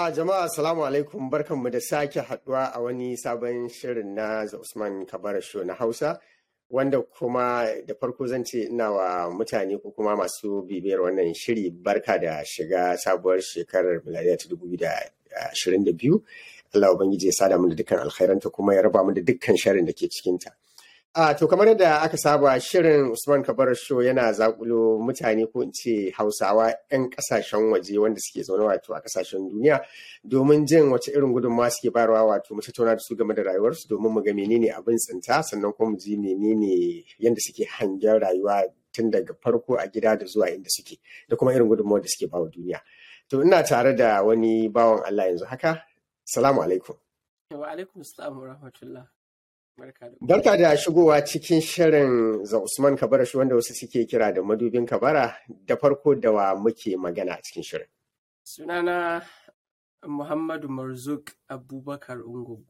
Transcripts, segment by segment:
A jama'a salamu alaikum barkanmu da sake haduwa a wani sabon shirin na The Usman Kabara Show na Hausa wanda kuma da farko zan ce ina wa mutane ko kuma masu bibiyar wannan shiri barka da shiga sabuwar shekarar miladiya ta dubu da ashirin da biyu. Allah Ubangiji ya sada mu da dukkan alkhairanta kuma ya raba mu da dukkan sharin da ke cikinta. A to kamar yadda aka saba shirin Usman Kabar Show yana zakulo mutane ko in ce Hausawa 'yan kasashen waje wanda suke zaune wato a kasashen duniya domin jin wace irin gudunmawa suke bayarwa wato mu tattauna da su game da rayuwarsu domin mu ga menene abin tsinta sannan kuma mu ji menene yadda suke hangen rayuwa tun daga farko a gida da zuwa inda suke da kuma irin gudunmawar da suke bawa duniya. To ina tare da wani bawan Allah yanzu haka. Salamu alaikum. Wa alaikum salam wa rahmatullah. Barka da shigowa cikin shirin za Usman Kabara shi wanda wasu suke kira da madubin Kabara da farko da wa muke magana a cikin shirin. Sunana Muhammadu Marzuk Abubakar Ungugu.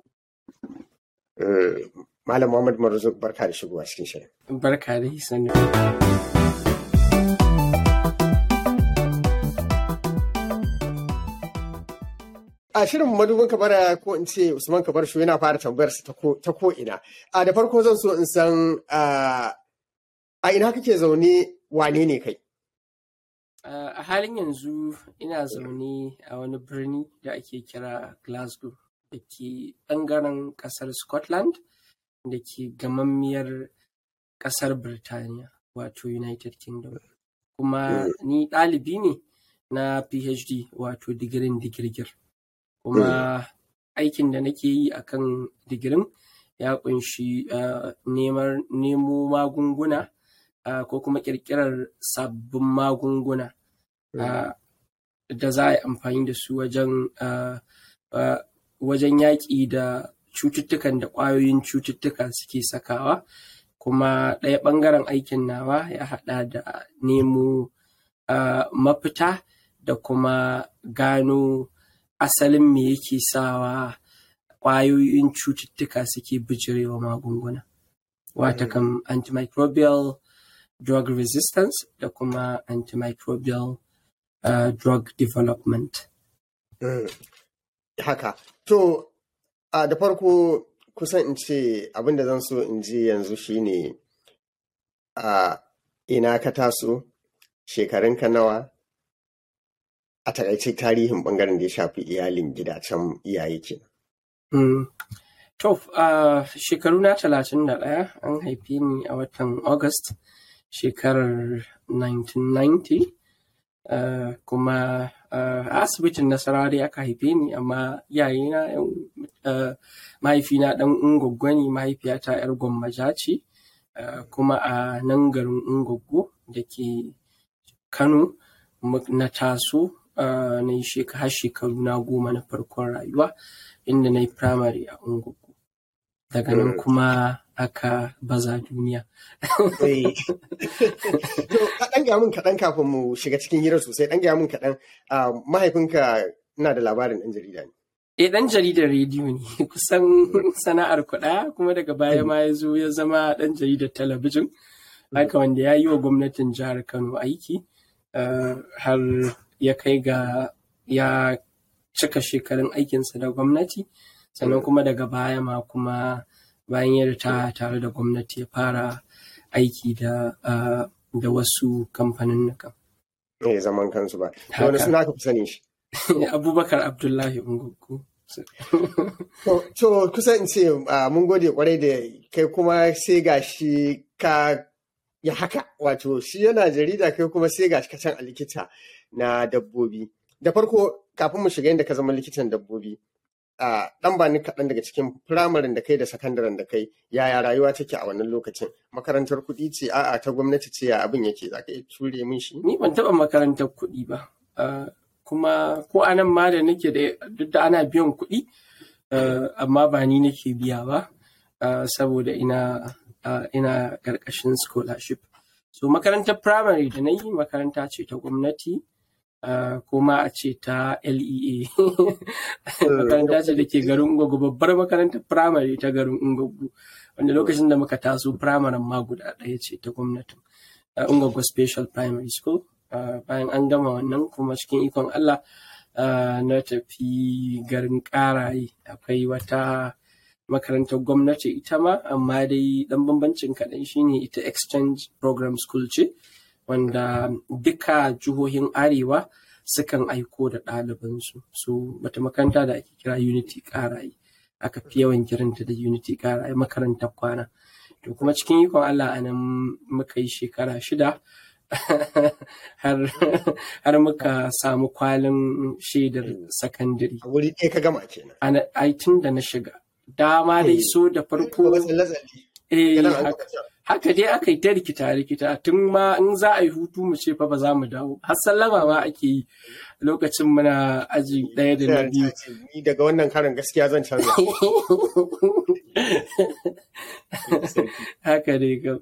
Malam Muhammad Marzuk barka da shigowa cikin shirin. Barka da sani. a shirin madubin kabara ko in ce usman kabar shi yana fara tambayar sa ta ko ina a da farko zan so in san a ina kake zaune wane ne kai a halin yanzu ina zaune a wani birni da ake kira glasgow da ke ɓangaren ƙasar scotland da ke gamammiyar ƙasar birtaniya wato united kingdom kuma ni ɗalibi ne na phd wato digirin digirgir kuma aikin da nake yi a kan digirin ya kunshi nemo magunguna ko kuma ƙirƙirar sabbin magunguna da za a yi amfani da su wajen wajen yaƙi da cututtukan da ƙwayoyin cututtuka suke sakawa kuma ɗaya ɓangaren aikin nawa ya haɗa da nemo mafita da kuma gano asalin me yake sawa ƙwayoyin cututtuka suke bijirewa magunguna. Wata kam antimicrobial drug resistance da kuma antimicrobial uh, drug development. Mm. Haka. To, uh, da farko kusan in ce abin da zan so in ji yanzu shine a uh, ina ka taso, shekarunka nawa, a takaice tarihin bangaren da ya shafi iyalin gidacen iyaye kenan. Mm. To, uh, shekaru na talatin da ɗaya an haife ni a watan August shekarar 1990 uh, kuma uh, a asibitin nasarari aka haife ni amma iyayena uh, mahaifina ɗan ungoggo ne mahaifiyata 'yar gwammaja ce uh, kuma a nan garin ungoggo da ke Kano na taso Uh, na yi har shekaru na goma na farkon rayuwa inda na yi firamare a ungugu daga nan kuma aka baza duniya. Kaɗan gaya min kaɗan kafin mu shiga cikin hira sosai ɗan gaya min kaɗan mahaifinka na da labarin ɗan jarida ne. Eh ɗan jaridar rediyo ne kusan sana'ar kuɗa kuma daga baya ma ya zo ya zama ɗan jaridar talabijin haka wanda ya yi wa gwamnatin jihar Kano aiki har ya kai ga ya cika shekarun aikinsa da gwamnati sannan kuma daga baya ma kuma bayan ya ritaya tare da gwamnati ya fara aiki da da wasu kamfanin nuka. Eh zaman kansu ba. Wani suna ka fi sani shi? Abubakar Abdullahi Ungugu. To kusa in ce mun gode kwarai da kai kuma sai ga shi ka ya haka wato shi yana jarida kai kuma sai ga shi ka can a likita na dabbobi. Da farko kafin mu shiga inda ka zama likitan dabbobi, a ɗan ba ni kaɗan daga cikin firamarin da kai da sakandaren da kai yaya rayuwa take a wannan lokacin makarantar kuɗi ce a'a ta gwamnati ce ya abin yake za ka iya ture min shi ni ban taɓa makarantar kuɗi ba kuma ko anan ma da nake da duk da ana biyan kuɗi amma ba ni nake biya ba saboda ina ina ƙarƙashin scholarship so makarantar primary da na yi makaranta ce ta gwamnati Uh, kuma a ce ta LEA makaranta ce da ke garin Ungogo babbar makarantar firamare ta garin Ungogo wanda lokacin da muka taso firamaren ma guda ɗaya ce ta gwamnatin uh, Ungogo Special Primary School uh, bayan an gama wannan kuma cikin ikon Allah na tafi garin ƙaraye akwai wata makarantar gwamnati ita ma amma dai ɗan bambancin kaɗan shine ita exchange program school ce wanda duka jihohin arewa sukan aiko da ɗalibansu so wata makaranta da ake kira unity ƙaraye aka fi yawan kiranta da unity ƙaraye makarantar kwana to kuma cikin ikon allah a nan muka yi shekara shida har muka samu kwalin shaidar sakandare. A wuri ɗaya ka gama kenan. A tun da na shiga. Dama dai so da farko. Eh, haka dai aka yi ta rikita rikita tun ma in za a yi hutu mu ce fa ba za mu dawo. Har sallama ma ake yi lokacin muna aji ɗaya da na biyu. Ni daga wannan karin gaskiya zan canza. Haka dai gab.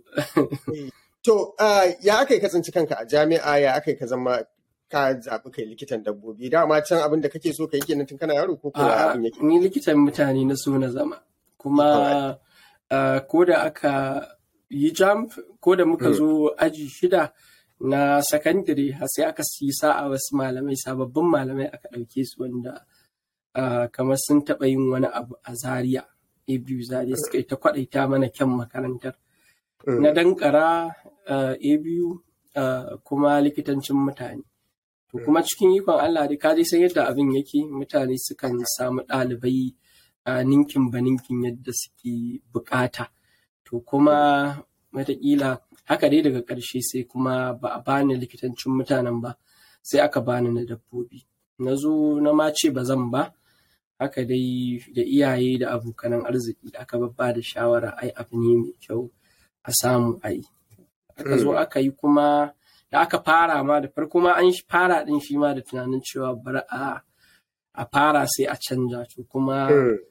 To, ya aka yi kasance kanka a jami'a ya aka yi ka zama ka zaɓi kai likitan dabbobi dama can abin da kake so ka yi kenan tun kana yaro ko kuwa abin yake ni likitan mutane na so na zama kuma ko da aka yi jump ko da muka zo aji shida na sakandare sai aka yi sa'a wasu malamai sababbin malamai aka ɗauke su wanda kamar sun taɓa yin wani abu a zaria a biyu zaria suka yi ta kwaɗaita mana kyan makarantar na dankara a biyu kuma likitancin mutane to kuma cikin ikon Allah dai kaji san yadda abin yake mutane sukan samu ɗalibai a ninkin ba ninkin yadda suke bukata to kuma mataƙila haka dai daga ƙarshe sai kuma ba a bani likitancin mutanen ba sai aka bani na dabbobi na zo na ma ce ba zan ba haka dai da iyaye da abokanan arziki aka babba da shawara ai abu ne mai kyau a samu a yi. Aka zo aka yi kuma da aka fara ma da farko ma an fara din shi ma da tunanin cewa bari a a fara sai a canja to kuma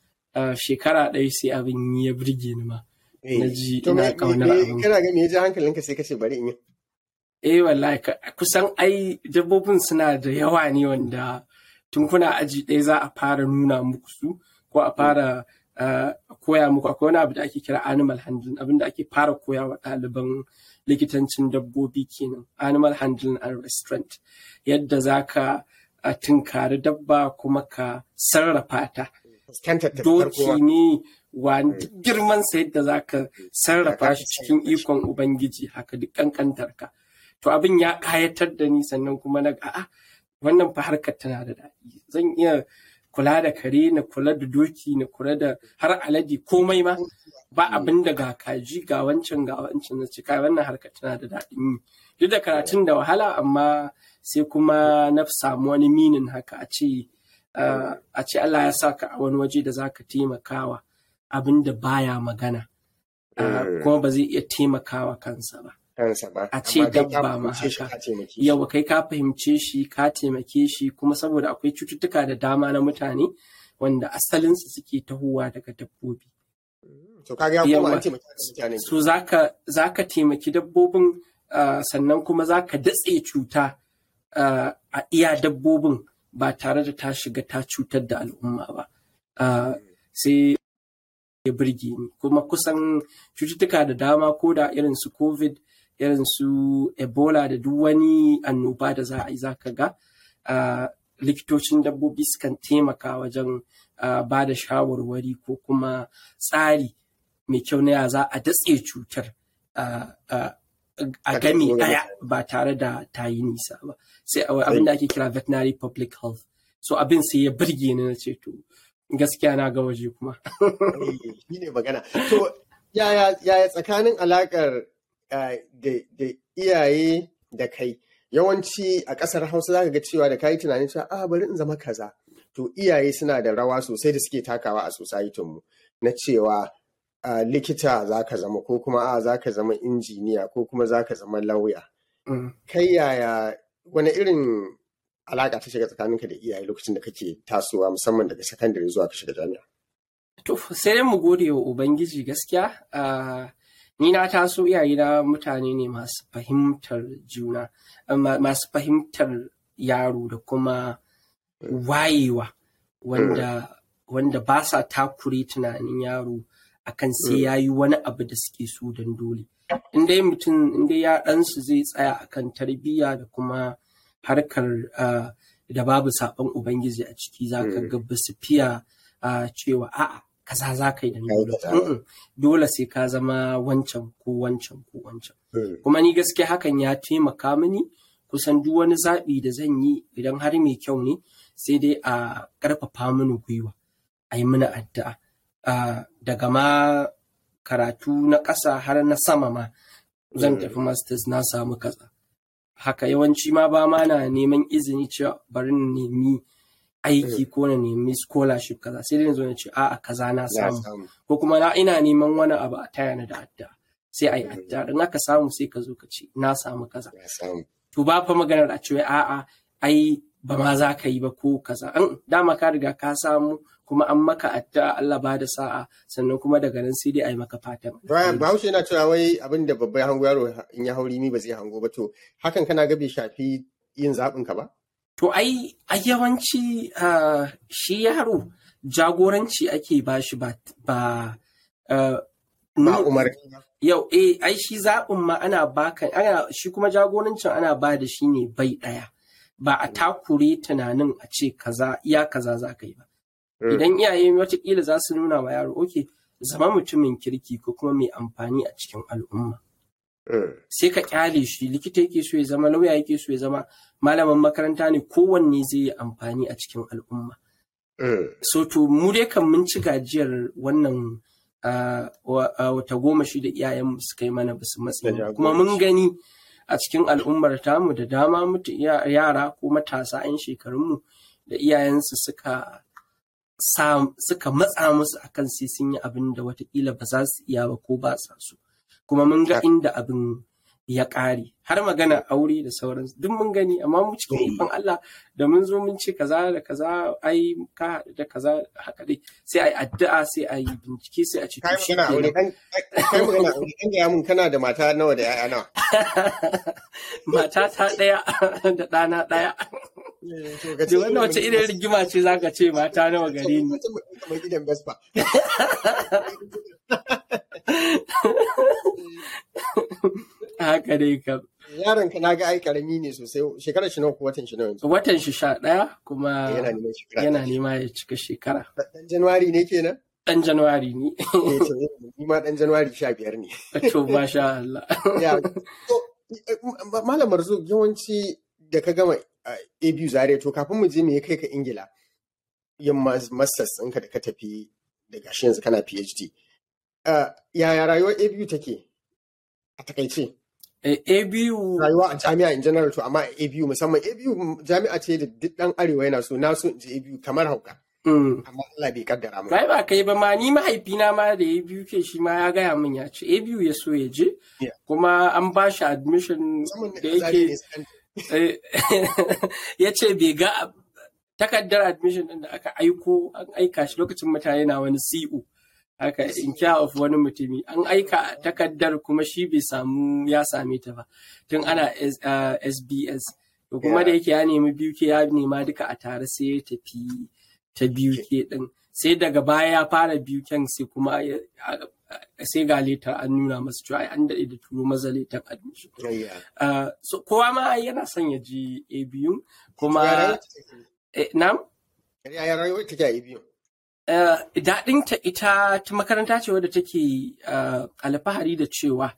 shekara ɗaya sai abin ya birge ni ma. Na ji ina ƙaunar abin. Kana ga me ya ji hankalinka sai kace bari in yi. Eh wallahi kusan ai dabbobin suna da yawa ne wanda tun kuna aji ɗaya za a fara nuna muku su ko a fara koya muku akwai wani abu da ake kira animal handling abin da ake fara koya wa ɗaliban likitancin dabbobi kenan animal handling and restraint yadda za ka tunkari dabba kuma ka sarrafa ta doki ne wa girman sa yadda za ka sarrafa shi cikin ikon ubangiji haka duk kankantar ka to abin ya kayatar da ni sannan kuma na a'a wannan fa harkar tana da daɗi zan iya kula da kare na kula da doki na kula da har alade komai ma ba abin da ga kaji ga wancan ga wancan na cika wannan harka tana da daɗin yi duk da karatun da wahala amma sai kuma na samu wani minin haka a ce a ce Allah ya saka a wani waje da zaka taimakawa abin da baya magana kuma ba zai iya taimakawa kansa ba kansa ba. A ce dabba ma haka. Yawa kai ka fahimce shi ka taimake shi kuma saboda akwai cututtuka da dama na mutane wanda asalinsu suke tahowa daga dabbobi. To kaga ya kuma an taimaki mutane. So zaka zaka taimaki dabbobin sannan kuma zaka datse cuta a iya dabbobin ba tare da ta shiga ta cutar da al'umma ba. Sai ya birge ni kuma kusan cututtuka da dama ko da irin su covid irin su ebola da duk wani annoba da za a yi za ka ga likitocin dabbobi sukan taimaka wajen ba da shawarwari ko kuma tsari mai kyau na ya za a datse cutar a gami ɗaya ba tare da ta yi nisa ba sai abin da ake kira veterinary public health so abin sai ya birge ni na ce to gaskiya na ga waje kuma shi ne magana to yaya tsakanin alakar da iyaye da kai yawanci a ƙasar hausa za ka ga cewa da kayi tunanin cewa a bari in zama kaza to iyaye suna da rawa sosai da suke takawa a societinmu na cewa likita za ka zama ko kuma a za ka zama injiniya ko kuma za ka zama lauya kai yaya wani irin alaƙa ta shiga tsakaninka da iyaye lokacin da kake tasowa musamman daga sakandare zuwa ka shiga jami'a to sai dai mu gode wa ubangiji gaskiya ni na taso iyayena mutane ne masu fahimtar juna masu fahimtar yaro da kuma wayewa wanda wanda ba sa takure tunanin yaro akan sai ya yi wani abu da suke so don dole in dai mutum in dai ya ɗansu zai tsaya akan tarbiyya da kuma harkar da babu saɓon ubangiji a ciki za ka ga ba su fiya cewa a'a kaza za ka yi da dole dole sai ka zama wancan ko wancan ko wancan kuma ni gaskiya hakan ya taimaka mini kusan duk wani zaɓi da zan yi idan har mai kyau ne sai dai a ƙarfafa mini gwiwa a yi mini addu'a daga ma karatu na ƙasa har na sama ma zan tafi masters na samu kaza haka yawanci ma ba ma na neman izini cewa bari na nemi aiki ko na nemi scholarship kaza sai dai na zo na ce a'a kaza na samu ko kuma na ina neman wani abu a taya na da addu'a sai a yi addu'a in aka samu sai ka zo ka ce na samu kaza to ba fa maganar a cewa a'a ai ba ma za ka yi ba ko kaza an dama ka riga ka samu kuma an maka addu'a Allah ba da sa'a sannan kuma daga nan sai dai a yi maka fatan. Bahaushe yana cewa wai abin da babban hango yaro in ya hauri mi ba zai hango ba to hakan kana ga bai shafi yin zaɓin ka ba? To ai a yawanci shi yaro jagoranci ake ba shi ba ba umarni ba. Yau eh ai shi zaɓin ma ana baka ana shi kuma jagorancin ana ba da shi ne bai ɗaya. Ba a takure tunanin a ce kaza iya kaza za ka yi ba. Idan iyaye watakila za su nuna wa yaro, oke, zama mutumin kirki ko kuma mai amfani a cikin al'umma. Sai ka kyale shi, likita yake so ya zama, lauya yake so ya zama, malamin makaranta ne kowanne zai yi amfani a cikin al'umma. So to mu dai kan mun ci gajiyar wannan wata goma shi da iyayen suka yi mana basu matsayi. Kuma mun gani a cikin al'ummar tamu da dama mutu yara ko matasa 'yan shekarunmu da iyayensu suka suka matsa musu akan sai sun yi abin da watakila ba za su iya ba ko ba sa su kuma mun ga inda abin ya ƙare har magana aure da sauransu duk mun gani amma mu cikin ikon Allah da mun zo mun ce kaza da kaza ai ka da kaza haka dai sai ai addu'a sai ai bincike sai a ce kai magana aure kai magana aure kan ga mun kana da mata nawa da yaya nawa mata ta daya da ɗana daya Da wannan wace irin rigima ce za ka ce mata nawa gare ni. Haka dai kam. Yaron ka na ga ai karami ne sosai shekarar shi nawa ko watan shi nawa yanzu. Watan shi sha ɗaya kuma Yana neman shekara. yana nema ya cika shekara. Dan Januwari ne kenan? Ɗan Januwari ne. Eh, to, Ni ma dan Januwari sha biyar ne. To masha Allah. Ya, to, Malam Marzo yawanci da ka gama a biyu zare to kafin mu je me ya kai ka Ingila yin masters ɗinka da ka tafi da gashi yanzu kana PhD. Yaya rayuwar a biyu take a takaice? A biyu Rayuwa a jami'a in general to amma a biyu musamman a biyu jami'a ce da duk ɗan arewa yana so na so in je a biyu kamar hauka. Amma Allah bai kaddara mu. Bai ba kai ba ma ni mahaifina ma da ya biyu ke shi ma ya gaya min ya ce a biyu ya so ya je Yeah. kuma an ba shi admission Musamman da da yake yake ya ce bai ga takardar admission din da aka aiko an aika shi lokacin mutane na wani CO haka in care of wani mutumi an aika takardar kuma shi bai samu ya same ta ba tun ana S- uh, SBS to kuma da yake ya nemi biyu ke ya nema duka a tare sai ya tafi ta biyu ke din sai daga baya ya fara biyu kyan sai kuma ya- a- sai ga letar an nuna masa cewa ai an daɗe da turo maza letar admission Yeah. Uh, so kowa ma yana son ya ji a biyun Ya kuma rayuwar take? eh, nam Ya rayuwar take a biyu? uh, daɗinta ita ta makaranta ce wadda take uh, alfahari da cewa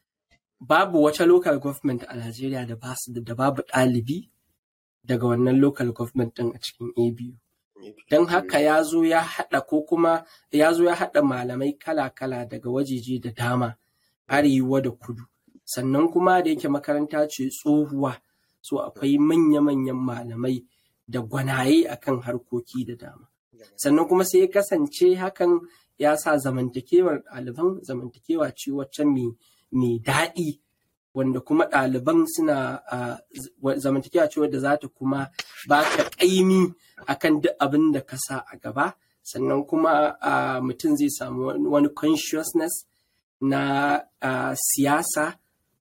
babu wata local government a Najeriya da, ba su da babu ɗalibi daga wannan local government ɗin a cikin ABU. Don haka ya zo ya haɗa ko kuma ya zo ya haɗa malamai kala-kala daga wajeje da dama arewa da kudu. Sannan kuma da yake makaranta ce tsohuwa, so akwai manya-manyan malamai da gwanaye akan harkoki da dama. Sannan kuma sai ya kasance hakan ya sa zamantakewar ɗaliban zamantakewa ce wacce mai daɗi wanda kuma ɗaliban suna ah, z- wa- zamantakewa ce wadda za ta kuma ba ka ƙaimi akan duk abin da ka sa a gaba sannan kuma ah, mutum zai samu wani- wani consciousness na ah, siyasa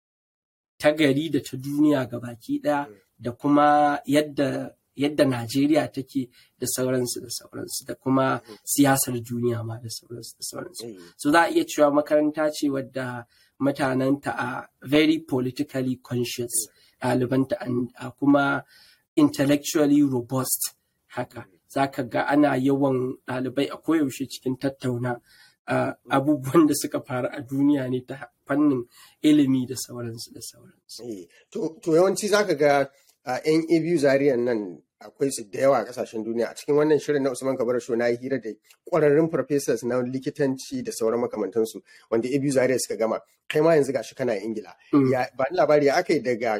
ta gari da ta duniya baki ɗaya da kuma yadda yadda Najeriya take da sauransu da sauransu da kuma siyasar duniya ma da sauransu da sauransu. So za a iya cewa makaranta ce wadda mutanenta a very politically conscious ɗalibanta an- a kuma intellectually robust haka za ka ga ana yawan ɗalibai a koyaushe cikin tattauna uh, abubuwan da suka faru a duniya ne ta fannin ilimi da sauransu da sauransu. To yawanci za ka ga yan abu zariyan nan akwai su da yawa a kasashen duniya a cikin wannan shirin na Usman Kabar Show na yi hira da kwararrun professors na likitanci da sauran makamantansu wanda abu zariya suka gama kai ma yanzu gashi kana Ingila. Ya ba ni labari aka yi daga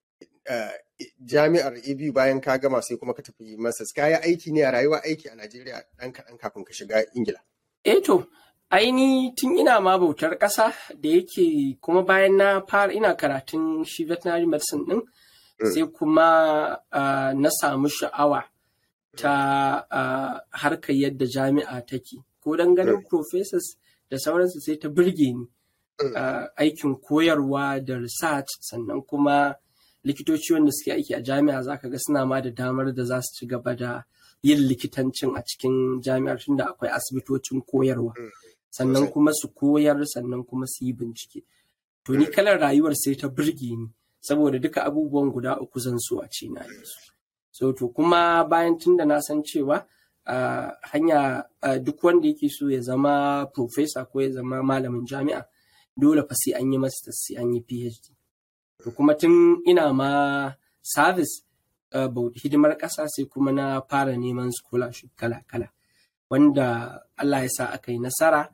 jami'ar abu bayan ka gama sai kuma ka tafi masas ka yi aiki ne a rayuwa aiki a Najeriya ɗan kaɗan kafin ka shiga Ingila. Eh to, aini tun ina ma bautar ƙasa da yake kuma bayan na fara ina karatun shi veterinary medicine ɗin sai kuma na samu sha'awa ta harkar yadda jami'a take ko don ganin professors da sauransu sai ta birge ni aikin koyarwa da research sannan kuma likitoci wanda suke aiki a jami'a za ka ga suna ma da damar da za su ci gaba da yin likitancin a cikin jami'ar tunda akwai asibitocin koyarwa sannan kuma su koyar sannan kuma su yi bincike to ni kalar rayuwar sai ta birge ni saboda duka abubuwan guda uku zan so a ce na yi su so to kuma bayan tunda na san cewa hanya duk wanda yake so ya zama professor ko ya zama malamin jami'a dole fa sai an yi masters sai an yi phd to kuma tun ina ma service hidimar ƙasa sai kuma na fara neman scholarship kala-kala wanda Allah ya sa aka yi nasara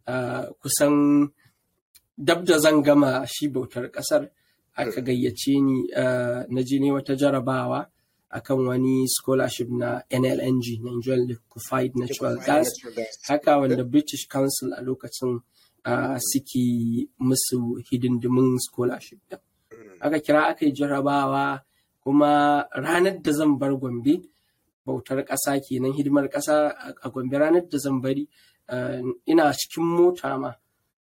kusan dab da zan gama shi bautar ƙasar aka gayyace ni na je ne wata jarabawa akan wani scholarship na NLNG Nigerian Liquefied Natural Gas haka wanda British Council a lokacin suke musu hidindimin scholarship din. aka kira aka yi jarabawa kuma ranar da zan bar gombe bautar ƙasa kenan hidimar ƙasa a gombe ranar da zan bari ina cikin mota ma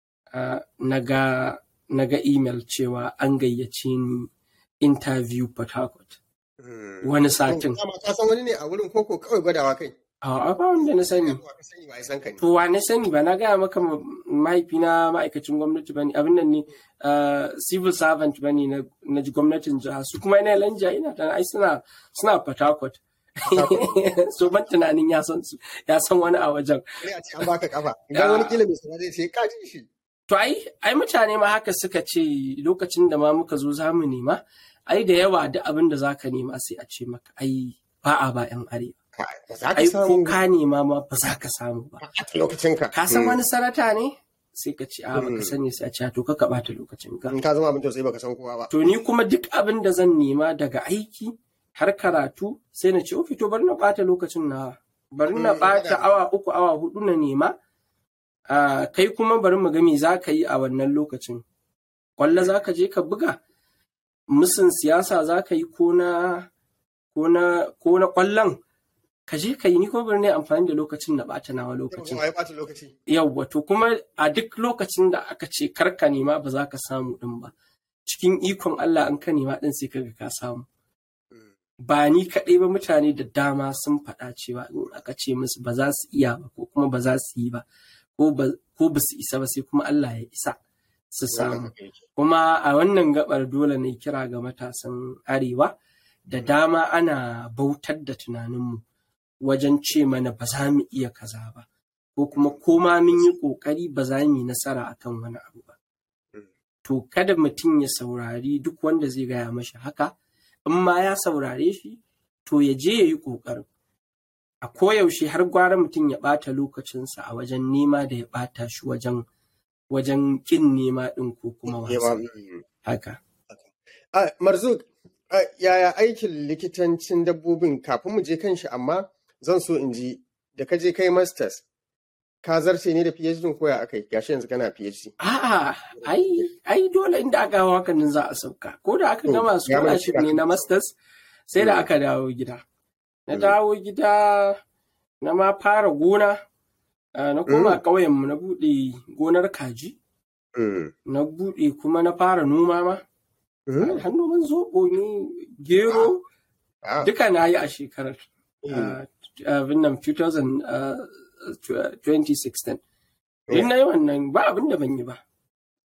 na ga email cewa an gayyace ni interview port harcourt wani satin ka san wani ne a wurin koko kawai gwadawa kai a ba wanda na sani to wa na sani ba na gaya maka mahaifina ma'aikacin gwamnati ba ne abin nan ne civil servant ba ne na gwamnatin jiha su kuma yana lanja ina tana ai suna suna port harcourt so ban tunanin ya san su ya san wani a wajen an baka kafa idan wani kila mai sana zai ce ka ji shi to ai ai mutane ma haka suka ce lokacin da ma muka zo zamu nema ai da yawa duk abin da zaka nema sai a ce maka ai ba a ba yan arewa ai ko ka nema ma ba za ka samu ba lokacin ka ka san wani sarata ne sai ka ce a baka sani sai a ce to ka bata lokacin ka in ka zama abin tausayi baka san kowa ba to ni kuma duk abin da zan nema daga aiki har karatu sai na ce o fito bari na bata lokacin na bari na bata awa uku awa hudu na nema kai kuma bari mu ga me za ka yi a wannan lokacin kwallo za ka je ka buga musun siyasa za ka yi ko na kwallon ka je ka yi ni kuma bari ne amfani da lokacin na bata nawa lokacin yawwa to kuma a duk lokacin da aka ce karka nema ba za ka samu din ba cikin ikon Allah an ka nema din sai kaga ka samu ba ni kaɗai ba mutane da dama sun faɗa cewa in aka ce musu ba za su iya ba ko kuma ba za su yi ba ko ba su isa ba sai kuma Allah ya isa su samu kuma a wannan gabar dole ne kira ga matasan arewa da dama ana bautar da tunaninmu wajen ce mana ba za mu iya kaza ba ko kuma koma mun yi ƙoƙari ba za mu yi nasara akan wani abu ba to kada mutum ya saurari duk wanda zai gaya mashi haka in ma ya saurare shi to ya je ya yi ƙoƙarin a koyaushe har gwara mutum ya ɓata lokacinsa a wajen nema da ya ɓata shi wajen wajen ƙin nema ɗin ko kuma wasa haka marzuk yaya aikin likitancin dabbobin kafin mu je kan shi amma zan so in ji da ka je kai masters ka zarce ne da PhD ko ya akai gashi yanzu kana PhD a'a ai ai dole inda aka hawa hakanin za a sauka ko da aka gama scholarship ne na masters sai da aka dawo gida na dawo gida na ma fara gona na koma ƙauyen mu na buɗe gonar kaji na buɗe kuma na fara noma ma har noman zoɓo ne gero duka na yi a shekarar abin nan 2016 in na yi wannan ba abin da ban yi ba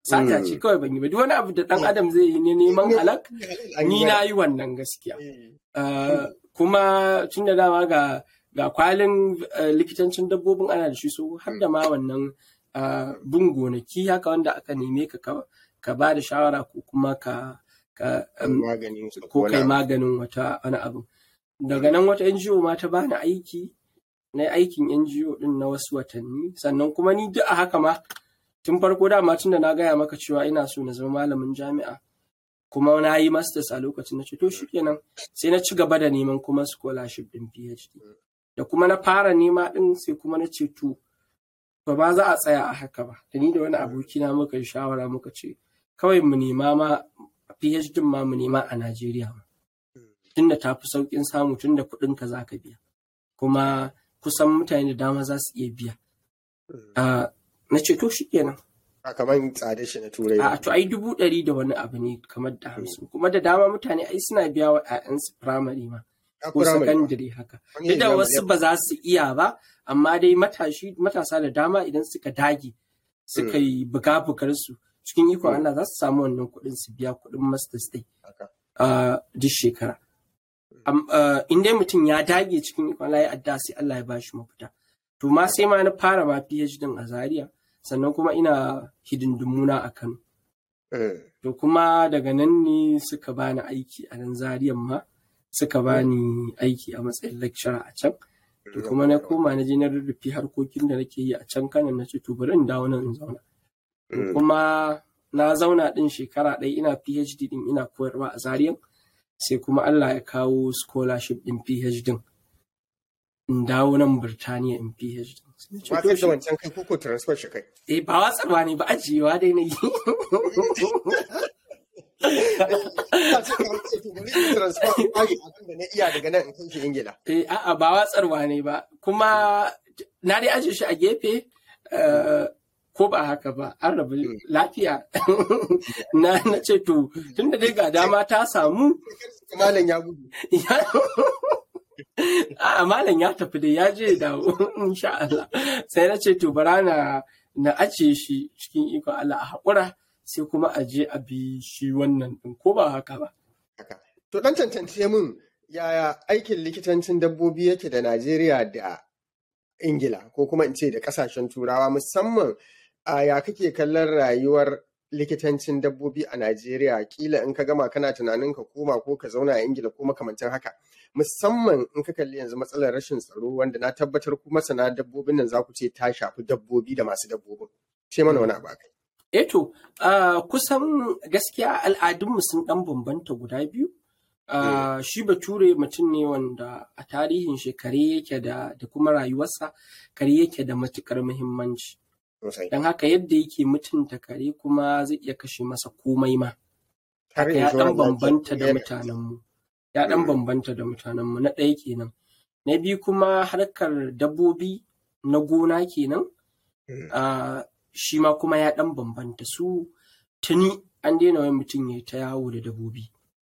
sata ce kawai ban yi ba duk wani abu da ɗan adam zai yi ne neman halak ni na yi wannan gaskiya Uh, kuma tun da dama ga ga kwalin uh, likitancin dabbobin ana da shi so har da ma wannan uh, bin gonaki haka wanda aka neme ka ka, ka ba da shawara ko kuma ka, ka um, maganin ko kai maganin wata wani abu daga nan wata NGO ma ta bani aiki na aikin NGO din na wasu watanni sannan kuma ni duk a haka ma tun farko dama tun da na gaya maka cewa ina so na zama malamin jami'a kuma na yi masters a lokacin na ce to shi kenan sai na ci gaba da neman kuma scholarship din PhD da kuma na fara nema din sai kuma na ce to ba ba za a tsaya a haka ba da ni da wani abokina muka yi shawara muka ce kawai mu nema ma PhD ma mu nema a Najeriya ma tunda ta fi saukin samu tunda kuɗin ka za ka biya kuma kusan mutane da dama za su iya biya na ce to shi kenan a kamar tsada shi na turai a to ai dubu ɗari da wani abu ne kamar da hamsin kuma da dama mutane ai suna biya wa 'ya'yansu firamare ma ko sakandare haka duk da wasu ba za su iya ba amma dai matashi matasa da dama idan suka dage suka yi buga su cikin ikon Allah za su samu wannan kuɗin su biya kuɗin masters dai duk shekara in dai mutum ya dage cikin ikon Allah ya adda sai Allah ya bashi mafita to ma sai ma na fara ma PhD din a Zaria sannan kuma ina hidindimuna a Kano. To kuma daga nan ne suka bani aiki a nan Zariyan ma suka bani aiki a matsayin lecturer a can. To kuma na koma na je na rurrufe harkokin da nake yi a can Kano na ce to bari in dawo nan in zauna. Kuma na zauna din shekara ɗaya ina PhD din ina koyarwa a Zariyan sai kuma Allah ya kawo scholarship din PhD din. in dawo nan Birtaniya in PhD. Ba ka da wancan kai koko transfer shi kai. Eh ba watsarwa ne ba ajiyewa dai na yi. iya daga nan in kai shi Ingila. Eh a'a ba watsarwa ne ba kuma na dai ajiye shi a gefe ko ba haka ba an rabu lafiya na na ce to tunda dai ga dama ta samu malam ya gudu A'a malam ya tafi da ya je dawo insha Allah. Sai na ce to bara na na ajiye shi cikin ikon Allah a haƙura sai kuma a je a bi shi wannan ɗin ko ba haka ba. To ɗan tantance min yaya aikin likitancin dabbobi yake da Najeriya da Ingila ko kuma in ce da ƙasashen Turawa musamman a ya kake kallon rayuwar likitancin dabbobi a Najeriya kila in ka gama kana tunanin ka koma ko ka zauna a Ingila ko makamantan haka musamman in ka kalli yanzu matsalar rashin tsaro wanda na tabbatar ku masana dabbobin nan za ku ce ta shafi dabbobi da masu dabbobin ce mana wani abu akai Eto, uh, kusan gaskiya al'adunmu sun ɗan bambanta guda biyu. Uh, shi bature mutum ne wanda a tarihin shi kare yake da, da kuma rayuwarsa kare yake da matukar muhimmanci. Don haka yadda yake mutunta kare kuma zai iya kashe masa komai ma. Haka ya ɗan bambanta da mutanenmu. Ya ɗan bambanta da mutanenmu na ɗaya kenan. Na biyu kuma harkar dabbobi na gona kenan. Uh, shi ma kuma ya ɗan bambanta su tuni an daina wani mutum ya ta yawo da dabobi.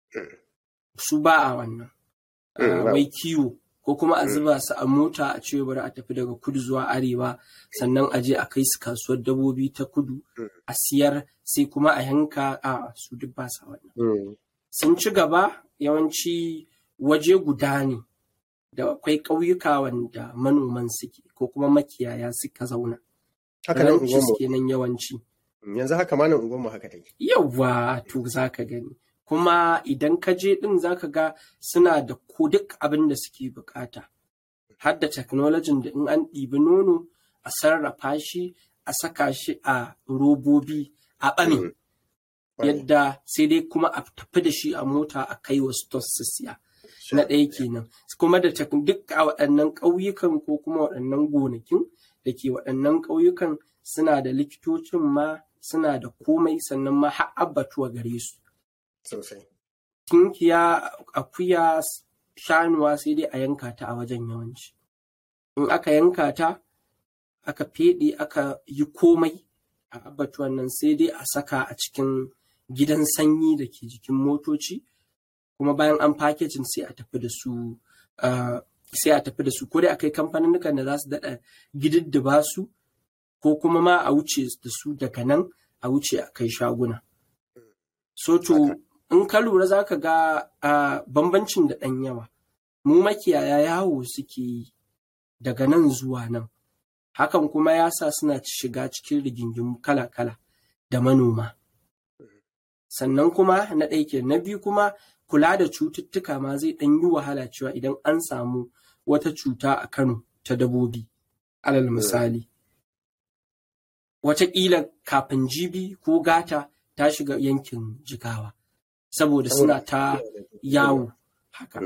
Su ba a wannan. Wai kiwo ko kuma a zuba su a mota a ce bari a tafi daga kudu zuwa arewa sannan a je a kai su kasuwar dabobi ta kudu a siyar sai kuma a yanka a su duk ba sa wannan. Sun ci gaba yawanci waje guda ne da akwai ƙauyuka wanda manoman suke ko kuma makiyaya suka zauna. haka nan unguwanmu kenan yawanci yanzu haka ma nan unguwanmu haka take yawa to zaka gani kuma idan ka je din zaka ga suna da ko duk abin da suke bukata har da technology da in an ɗibi nono a sarrafa shi a saka shi a robobi a ɓame yadda sai dai kuma a tafi da shi a mota a kai wa stores su siya na ɗaya kenan kuma da duk a waɗannan ƙauyukan ko kuma waɗannan gonakin da ke waɗannan ƙauyukan suna da likitocin ma suna da komai sannan ma har abbatuwa gare su. Sosai. Tinkiya, akuya, shanuwa sai dai a yanka ta a wajen yawanci. In aka yanka ta, aka feɗe aka yi komai a abbatuwan nan sai dai a saka a cikin gidan sanyi da ke jikin motoci, kuma bayan an fakejin sai a tafi da su sai a tafi da su ko dai akai kamfanin da za su daɗa gididdiba su ko kuma ma a wuce da su daga nan a wuce a kai shaguna so to in ka lura za ka ga a bambancin da ɗan yawa mu makiyaya yawo suke yi daga nan zuwa nan hakan kuma ya sa suna shiga cikin rigingimu kala-kala da manoma sannan kuma na ɗaya ke na biyu kuma kula da cututtuka ma zai ɗan yi wahala cewa idan an samu wata cuta a Kano ta dabobi alal misali wataƙila kafin jibi ko gata ta shiga yankin jigawa saboda suna ta yawo haka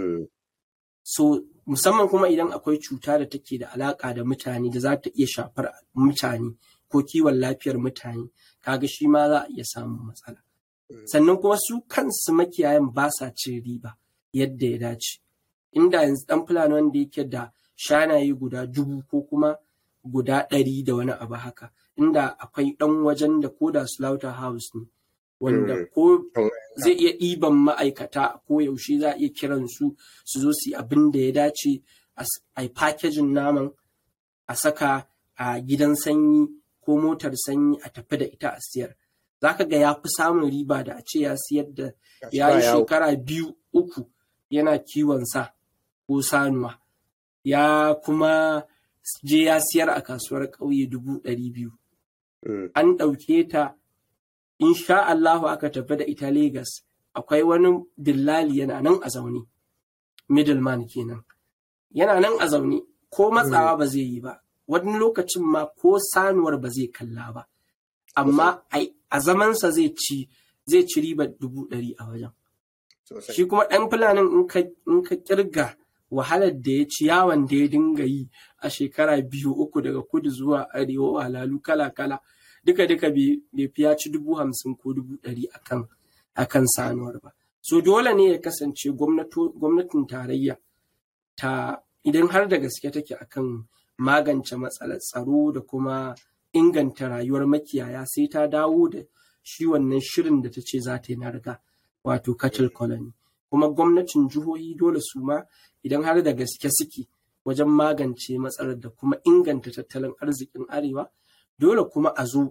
so musamman kuma idan akwai cuta da take da alaƙa da mutane da za ta iya shafar mutane ko kiwon lafiyar mutane kaga shi ma za a iya samun matsala sannan kuma su kansu makiyayan ba sa cin riba yadda ya dace inda yanzu dan fulani wanda yake da shanaye guda dubu ko kuma guda ɗari da wani abu haka inda akwai ɗan wajen da ko da slaughter house ne wanda ko zai iya ɗiban ma'aikata ko yaushe za a iya kiran su su zo su yi abin da ya dace a yi packaging naman a saka a gidan sanyi ko motar sanyi a tafi da ita a siyar za ka ga ya fi samun riba da a ce ya siyar da ya yi shekara biyu uku yana kiwon sa ko sanuwa ya kuma je ya siyar a kasuwar ƙauye dubu ɗari biyu an ɗauke ta insha Allahu aka tafi da ita Legas akwai wani dillali yana nan a zaune middleman kenan yana nan a zaune ko matsawa ba zai yi ba wani lokacin ma ko sanuwar ba zai kalla ba amma a zamansa zai ci zai ci ribar dubu ɗari a wajen shi kuma ɗan fulanin in ka kirga wahalar da ya ci yawon da ya dinga yi a shekara biyu uku daga kudu zuwa arewa walalu kala kala duka duka bai fi ya ci dubu hamsin ko dubu ɗari akan akan sanuwar ba so dole ne ya kasance gwamnatin tarayya ta idan har da gaske take akan magance matsalar tsaro da kuma inganta rayuwar makiyaya sai ta dawo da shi wannan shirin da ta ce za ta yi na riga wato cattle colony kuma gwamnatin jihohi dole su ma idan har da gaske suke wajen magance matsalar da kuma inganta tattalin arzikin arewa dole kuma a zo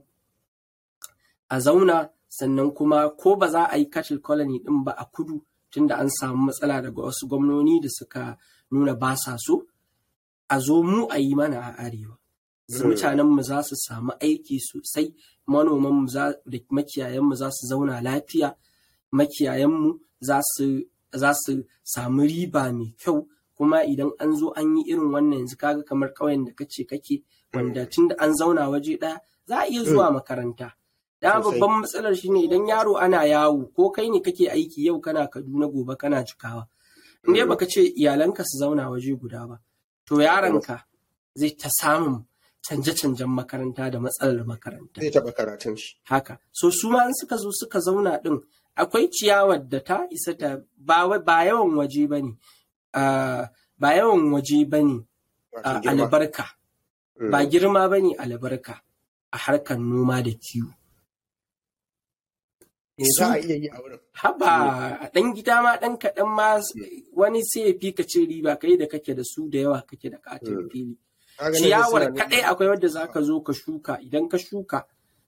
a zauna sannan kuma ko ba za a yi cattle colony din ba a kudu tunda an samu matsala daga wasu gwamnoni da suka nuna ba sa so a zo mu a yi mana a arewa mutanenmu za su samu aiki sosai manomanmu da makiyayanmu za su zauna lafiya makiyayanmu za su samu riba mai kyau kuma idan an zo an yi irin wannan yanzu kaga kamar ƙauyen da kace kake wanda tun da an zauna waje ɗaya za a iya zuwa makaranta da babban matsalar shine idan yaro ana yawo ko kai ne kake aiki yau kana kaduna gobe kana cikawa in dai baka ce iyalanka su zauna waje guda ba to yaronka zai ta samun canje-canjen makaranta da matsalar makaranta. Zai taɓa karatun shi. Haka. So su ma in suka zo suka zauna ɗin akwai ciyawar da ta isa ta ba yawan waje ba ne. Ba yawan waje ba ne albarka. Ba girma ba ne albarka a harkar noma da kiwo. za a iya yi a wurin. Haba a ɗan gida ma ɗan kaɗan ma wani sai ya fi ka ce riba kai da kake da su da yawa kake da katin fili. ciyawar kaɗai akwai wadda za ka zo ka shuka idan ka shuka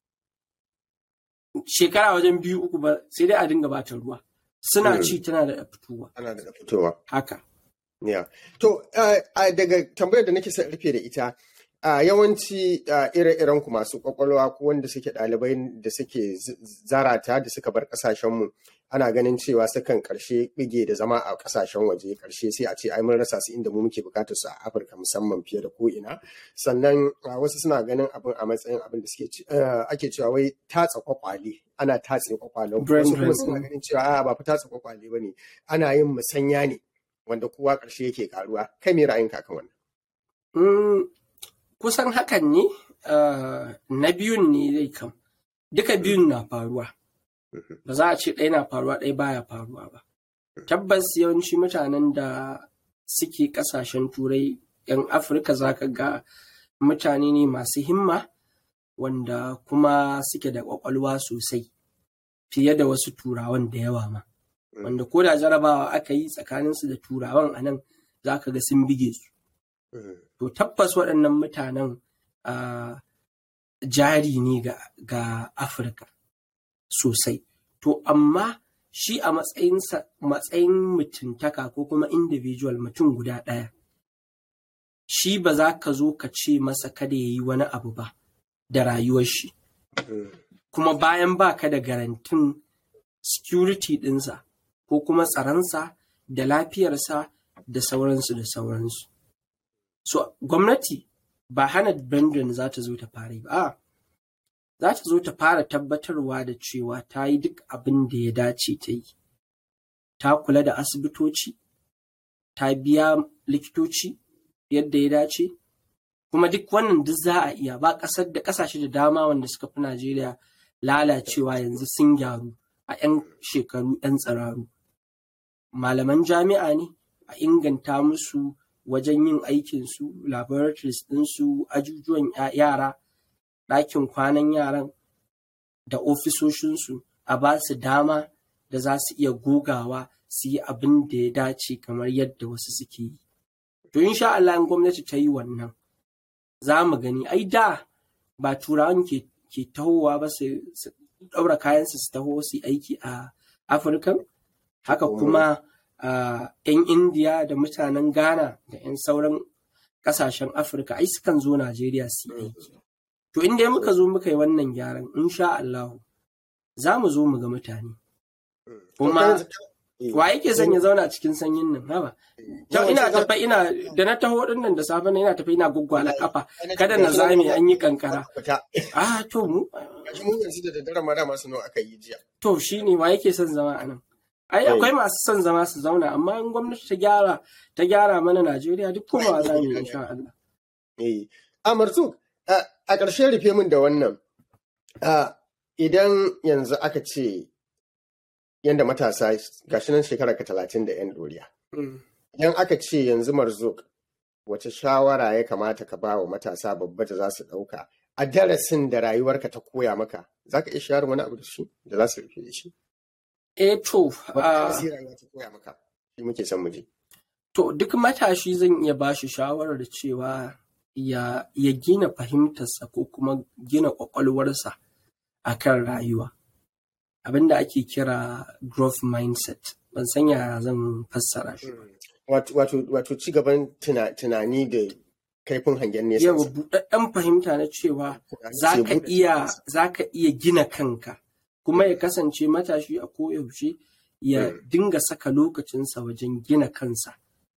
shekara wajen biyu uku ba sai dai a dinga bata ruwa suna ci tana da fitowa Ana da fitowa. haka Yeah. To, daga tambayar da nake son rufe da ita, a yawanci ire-iren ku masu kwakwalwa ko wanda suke ɗalibai da suke zarata da suka bar ƙasashenmu ana ganin cewa sukan ƙarshe bige da zama a ƙasashen waje ƙarshe sai a ce ai mun rasa su inda mu muke bukatar su a Afirka musamman fiye da ko'ina sannan wasu suna ganin abin a matsayin abin da suke ake cewa wai tatsa kwakwale ana tatse kwakwalen wasu kuma suna ganin cewa a ba fa tatsa kwakwale ba ne ana yin musanya ne wanda kowa ƙarshe yake karuwa kai me ra'ayinka kan wannan kusan hakan ne na biyun ne zai kam duka biyun na faruwa ba za a ce ɗaya na faruwa ɗaya baya faruwa ba tabbas yawanci mutanen da suke ƙasashen turai 'yan afirka za ka ga mutane ne masu himma wanda kuma suke da ƙwaƙwalwa sosai fiye da wasu turawan da yawa ma wanda ko da jarabawa aka yi tsakaninsu da turawan a nan za ka ga sun bige su to tabbas waɗannan mutanen jari ne ga, ga Afirka sosai. To, amma shi a matsayinsa matsayin mutuntaka ko kuma individual mutum guda ɗaya. Shi ba za ka zo ka ce masa kada ya yi wani abu ba da rayuwar shi. Kuma bayan ba ka da garantin security ɗinsa ko kuma tsaronsa da lafiyarsa da sauransu da sauransu. So, gwamnati ba hana Brendan za ta zo ta fara ba, a za ta zo ta fara tabbatarwa da cewa ta yi duk abin da ya dace ta yi. Ta kula da asibitoci, ta biya likitoci yadda ya dace, kuma duk wannan duk za a iya ba ƙasar da ƙasashe da dama wanda suka fi Najeriya lalacewa yanzu sun gyaru a 'yan shekaru 'yan tsiraru. Malaman jami'a ne a inganta musu wajen yin aikinsu, laboratories ɗinsu, ajujuwan yara, ɗakin kwanan yaran da ofisoshinsu a ba su dama da za su iya gogawa su yi abin da ya dace kamar yadda wasu suke yi. To insha Allah in gwamnati ta yi wannan za mu gani ai da ba turawan ke, ke tahowa ba su ɗaura kayansu su taho su yi aiki a Afirka haka kuma Uh, 'yan indiya da mutanen ghana da 'yan sauran kasashen afirka ai sukan zo najeriya su yi aiki to inda muka zo muka yi wannan gyaran insha allahu za mu zo mu ga mutane kuma wa yake son ya zauna cikin sanyin nan haba Yau ina tafa ina da na taho din nan da safe ina tafi ina gwaggwala kafa kada na zame an yi kankara ah to mu mu yanzu da daddare ma dama su nawa aka yi jiya to shine wa yake son zama a nan ai akwai masu son zama su zauna amma in gwamnati ta gyara ta gyara mana Najeriya duk kuma za mu yi insha Allah eh Amartu a ƙarshe rufe min da wannan idan yanzu aka ce yanda matasa gashi nan shekara ka talatin da yan doriya idan aka ce yanzu marzuk wace shawara ya kamata ka ba wa matasa babba da za su ɗauka a darasin da rayuwarka ta koya maka za ka iya shayar wani abu da shi da za su rufe da shi Eh to, to duk matashi zan iya ba shi shawarar cewa ya, ya gina fahimtarsa ko kuma gina ƙwaƙwalwarsa a kan rayuwa. Abinda ake kira growth mindset, ban san yaya zan fassara shi. Wato ci gaban tunani da kaifin hangen nesa. Yau buɗaɗɗen fahimta na cewa za ka iya gina kanka. kuma ya kasance matashi a koyaushe ya dinga saka lokacinsa wajen gina kansa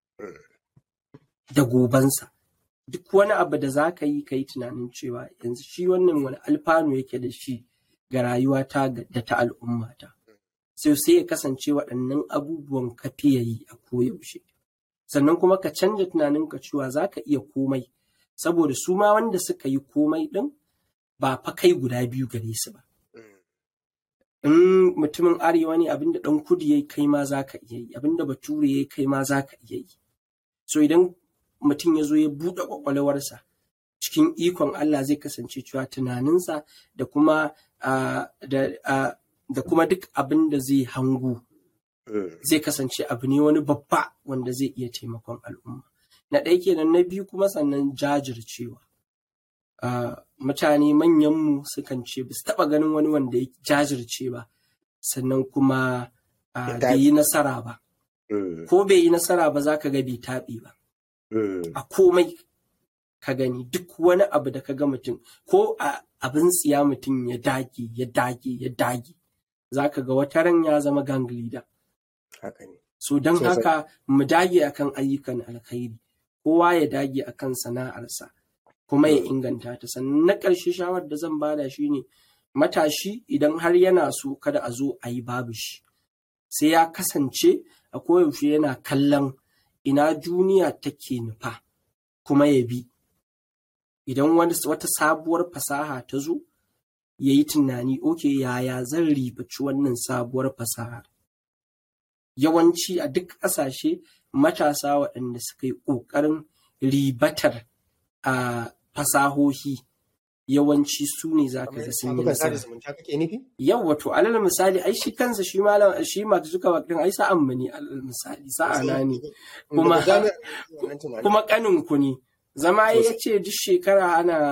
da gobansa duk wani abu da za ka yi ka yi tunanin cewa yanzu shi wannan wani alfanu yake da shi ga rayuwata da ta al'ummata sai sai ya kasance waɗannan abubuwan ka fiye yi a koyaushe sannan kuma ka canja tunaninka cewa za ka iya komai saboda su ma wanda suka yi komai ɗin ba fa kai guda biyu gare su ba in mutumin arewa ne abinda ɗan kudu ya kai ma za ka iya yi abinda bature ya kai ma za ka iya yi so idan mutum ya zo ya buɗe ƙwaƙwalwarsa cikin ikon Allah zai kasance cewa tunaninsa da kuma da kuma duk abin da zai hangu zai kasance abu ne wani babba wanda zai iya taimakon al'umma na ɗaya kenan na biyu kuma sannan jajircewa Uh, mutane manyanmu sukan ce ba su taɓa ganin wani wanda ya jajirce ba sannan kuma uh, bai yi nasara ba Mm. ko bai yi nasara ba za ka ga bai taɓi ba Mm. a komai ka gani duk wani abu da ka ga mutum ko a abin tsiya mutum ya dage ya dage ya dage za ka ga wata ran ya zama gang leader Haka ne. so don Sosai. haka mu dage akan ayyukan alkhairi kowa ya dage akan sana'arsa kuma ya inganta ta sannan na ƙarshe shawar da zan bada shi ne matashi idan har yana so kada a zo a yi babu shi sai ya kasance a koyaushe yana kallon ina duniya take nufa kuma ya bi idan wani wata sabuwar fasaha ta zo ya yi tunani oke yaya zan ribaci wannan sabuwar fasahar yawanci a duk ƙasashe matasa waɗanda suka yi ƙoƙarin ribatar a fasahohi yawanci su ne za ka ga sun yi Shafukan sada nasara. zumunta kake nufi? Yau wato alal misali ai shi kansa shi malam shi Mark Zuckerberg din ai sa'an mu ne alal misali sa'ana ne kuma Daga jami'ar wannan tunanin. kuma kanin ku ne zama ya Sosai. ce duk shekara ana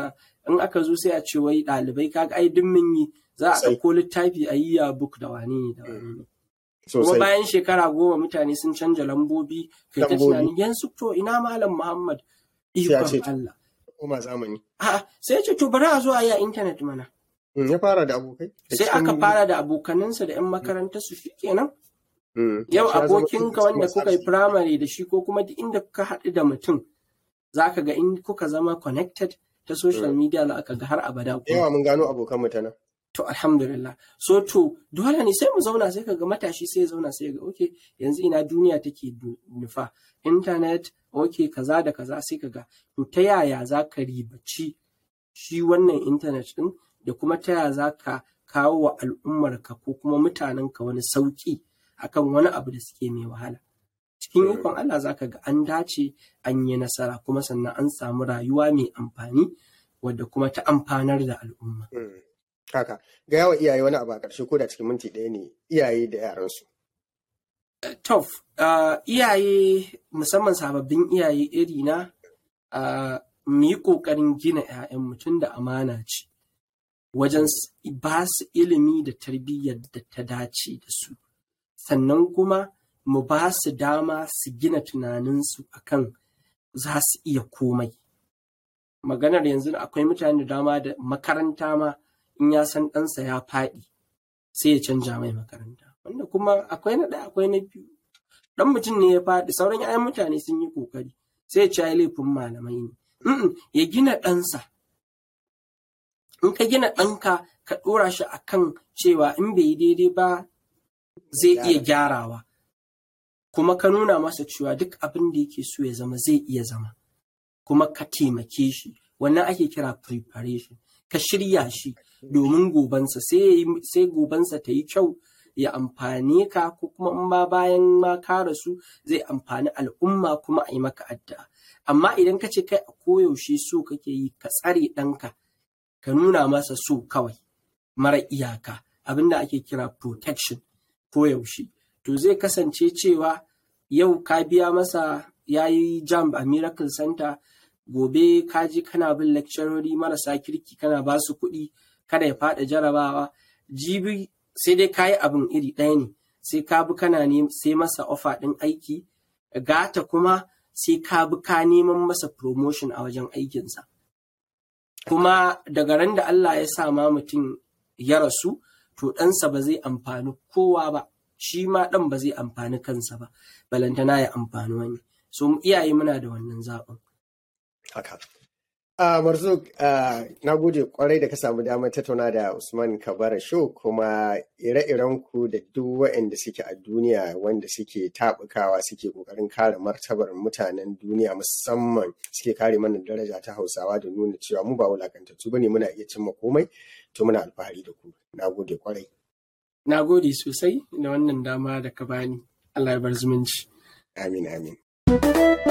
in aka zo sai a ce wai ɗalibai kaga ai duk mun yi za a Sosai. ɗauko littafi a yi ya book da wane ne da wane ne kuma sosai bayan shekara goma mutane sun canja lambobi kai ta Lambobi. tunanin yanzu to ina malam muhammad Sai a ce ikon Allah koma zamani a'a sai ya ce to bari a zo a yi a intanet mana Mm, ya fara da abokai da sai cikin- aka fara da abokanansa da 'yan makarantar su shi kenan Mm, yau ya zama abokinka wanda masu kuka yi arziki. firamare da shi ko kuma duk inda kuka haɗu da mutum za ka ga in kuka zama connected ta social media za ka ga har abada Da kuma yawa mun gano abokan mu ta nan to alhamdulillah so to dole ne sai mu zauna sai ka ga matashi sai ya zauna sai ya ga okay yanzu ina duniya take nu- nufa internet okay kaza da kaza sai ka ga to ta yaya za ka ribaci shi wannan internet din da kuma ta yaya za ka kawo wa al'ummarka ko kuma mutanenka wani sauki akan wani abu da suke mai wahala cikin Mm. ikon Allah za ka ga an dace an yi nasara kuma sannan an samu rayuwa mai amfani wadda kuma ta amfanar da al'umma Mm, haka ga yawa iyaye wani abu a ƙarshe ko da cikin minti ɗaya ne iyaye da yaransu Tof, uh, iyaye musamman sababbin iyaye iri na uh, mu yi ƙoƙarin gina 'ya'yan mutum da amana ce wajen s- ba su ilimi da tarbiyyar da ta dace da su sannan kuma mu ba su dama su gina tunaninsu akan za su iya komai maganar yanzu akwai mutane da dama da makaranta ma in ya san ɗansa ya faɗi sai ya canja mai makaranta wanda kuma akwai na ɗaya akwai na biyu dan mutum ne ya faɗi sauran 'ya'yan mutane sun yi kokari sai ya ci ai laifin malamai ne Mm-mm, ya gina ɗansa in ka gina ɗanka ka ɗora shi akan cewa in bai yi daidai ba zai iya gyarawa kuma ka nuna masa cewa duk abin da yake so ya zama zai iya zama kuma ka taimake shi wannan ake kira preparation ka shirya shi domin gobansa sai ya yi- sai gobansa ta yi kyau ya amfane ka ko kuma in ma bayan ma ka rasu zai amfani al'umma kuma a yi maka addu'a amma idan ka ce kai a koyaushe so kake yi ka tsare ɗanka ka nuna masa so kawai mara iyaka abinda ake kira protection koyaushe to zai kasance cewa yau ka biya masa ya yi jam a miracle center gobe ka ji kana bin lecturori marasa kirki kana ba su kuɗi kada ya faɗa jarabawa jibi sai dai ka yi abin iri ɗaya ne sai ka bi kana ne sai masa ofa ɗin aiki gata kuma sai ka bi ka neman masa promotion a wajen aikinsa kuma daga ran da Allah ya sa ma mutum ya rasu to ɗansa ba zai amfani kowa ba shi ma ɗan ba zai amfani kansa ba balantana ya amfani wani so iyaye muna da wannan zaɓin haka a marzuk na gode kwarai da ka samu damar tattauna da usman kabara show kuma ire-iren ku da duk waɗanda suke a duniya wanda suke taɓukawa suke ƙoƙarin kare martabar mutanen duniya musamman suke kare mana daraja ta hausawa da nuna cewa mu ba wulakantattu bane muna iya cimma komai to muna alfahari da ku na gode kwarai na gode sosai da wannan dama da ka bani Allah ya bar zumunci amin amin